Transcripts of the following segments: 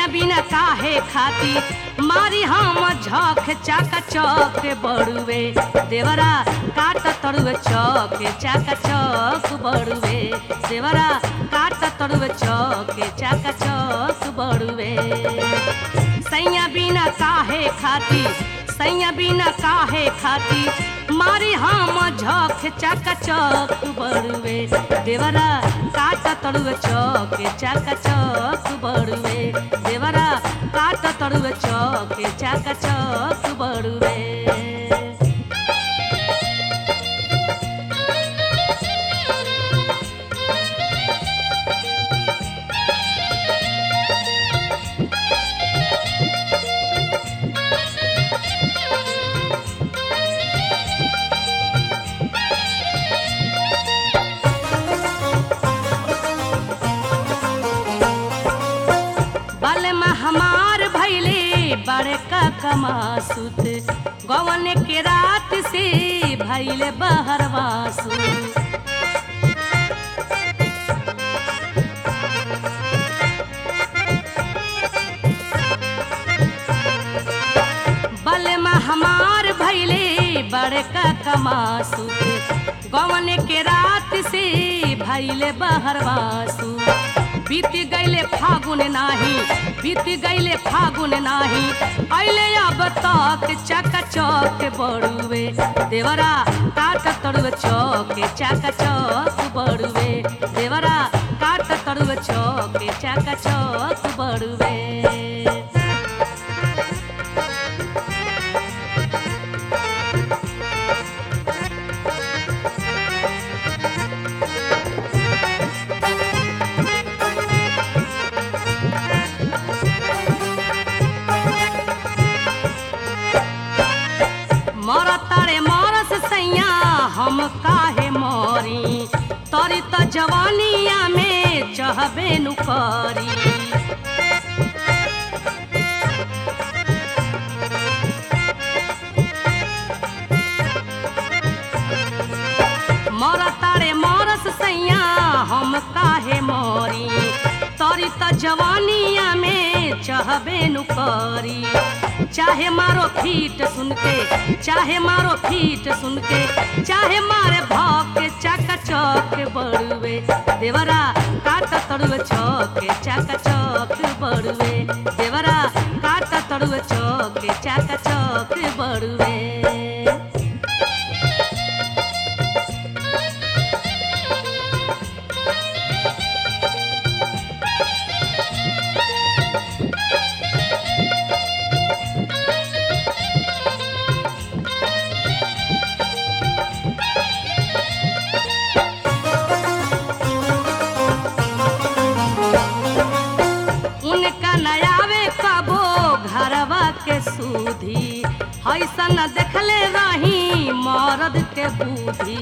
सैया बिना काहे खाती मारी हम झक चाका चौक बड़ुए देवरा काट तड़ुए चौक चाका चौक बड़ुए देवरा काट तड़ुए चौक चाका चौक बड़ुए सैया बिना काहे खाती सैया बिना काहे खाती मारी हम झक चाका चौक बड़ुए देवरा काट तड़ुए चौक चाका चौक बड़ुए देवरा काट तड़ुए चौक चाका चौक बड़ुए बलमा हमार भैले बड़का कमासुत गवन के रात से भैले बहरवासु बलमा हमार भैले बड़का कमासुत गवन के रात से भैले बहरवासु बीत गईले फागुन नाही बीत गईले फागुन नाही अइले अब तक चक चौक बड़ुए देवरा काट तड़ुए चौक चक चौक बड़ुए देवरा काट तड़ुए चौक चक चौक बड़ुए मर तारे मरस सैया हम काहे मरी तरी त जवानिया में चहबे नु करी मर तारे मरस सैया हम काहे मरी तरी त जवानिया में चहबे नु करी चाहे मारो फीट सुन के चाहे मारो फीट सुन के चाहे मारे भौक चक चौक बड़ुए देवरा काट तड़ुए चौक चक चौक बड़ुए देवरा काट तड़ुए चौक चक चौक बड़ुए उनका नयावे कबो घरवा के सूधी ऐसन देखले रही मरद के बूढ़ी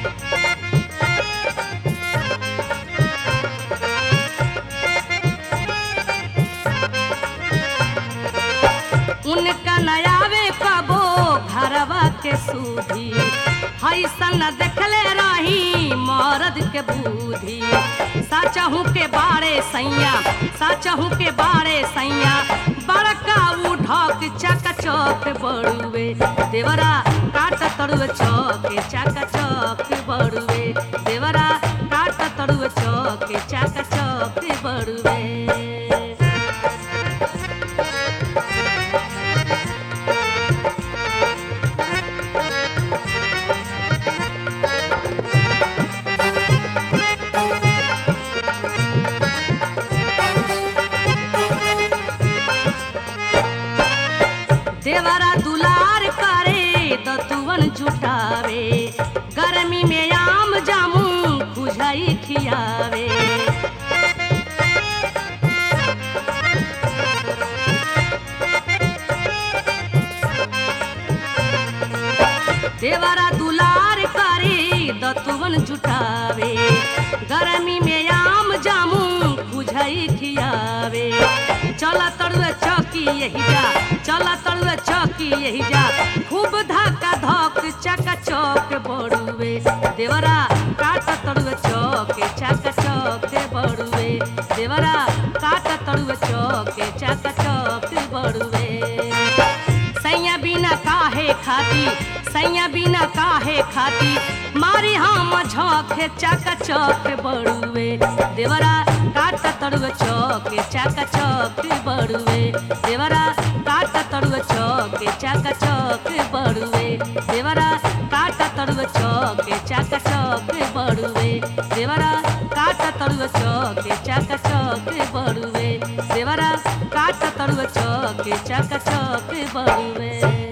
उनका नयावे कबो घरवा के सूधी ऐसन देखले रही मरद के बूढ़ी साचहू के बारे सैया साचहू के बारे सैया बड़का उठक चक चौक बड़ुए देवरा काट तड़ुए चौक चक चौक बड़ुए देवरा काट तड़ुए चौक चक चौक बड़ुए देवरा दुलार करे दतुवन जुटावे गर्मी में आम जामू खुझाई खियावे देवरा दुलार करे दतुवन जुटावे गर्मी में आम जामू बुझाई खियावे चला तड़ुए चौकी यही जा चला तड़ुए चौकी यही जा खूब धक्का धक चका चौक बड़ुए देवरा काट तड़ुए चौक चका चौक बड़ुए देवरा काट तड़ुए चौक चका खाती सैया बिना काहे खाती मारी हम झोंके चाका चौक बड़ुए देवरा काट तड़ुए चौके चाका चौक बड़ुए देवरा काट तड़ुए चौके चाका चौक बड़ुए देवरा काट तड़ुए चौके चाका चौक बड़ुए देवरा काट तड़ुए चौके चाका चौक बड़ुए देवरा काट तड़ुए चौके चाका चौक बड़ुए